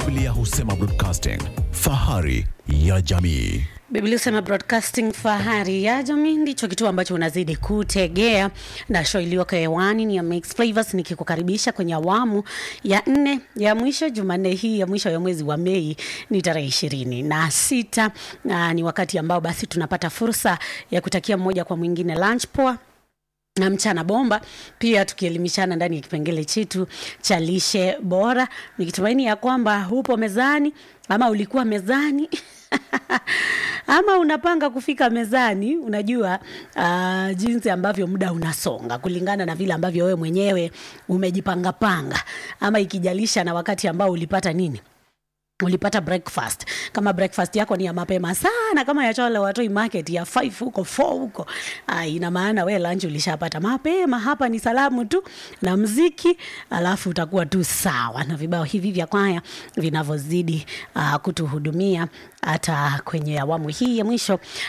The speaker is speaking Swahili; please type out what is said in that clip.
Biblia husema broadcasting, fahari ya jamii. Biblia husema broadcasting fahari ya jamii ndicho kituo ambacho unazidi kutegea, na show iliyoko hewani ni ya Mix Flavors, nikikukaribisha kwenye awamu ya nne ya mwisho. Jumanne hii ya mwisho ya mwezi wa Mei ni tarehe ishirini na sita na ni wakati ambao basi tunapata fursa ya kutakia mmoja kwa mwingine lunch poa na mchana bomba, pia tukielimishana ndani ya kipengele chetu cha lishe bora, nikitumaini ya kwamba upo mezani ama ulikuwa mezani ama unapanga kufika mezani. Unajua uh, jinsi ambavyo muda unasonga kulingana na vile ambavyo wewe mwenyewe umejipangapanga, ama ikijalisha na wakati ambao ulipata nini ulipata breakfast. Kama breakfast yako ni ya mapema sana, kama ya chole watoi market ya 5 huko 4 huko, ah, ina maana we lunch ulishapata mapema. Hapa ni salamu tu na mziki, alafu utakuwa tu sawa na vibao hivi vya kwaya vinavyozidi uh, kutuhudumia hata kwenye awamu hii ya mwisho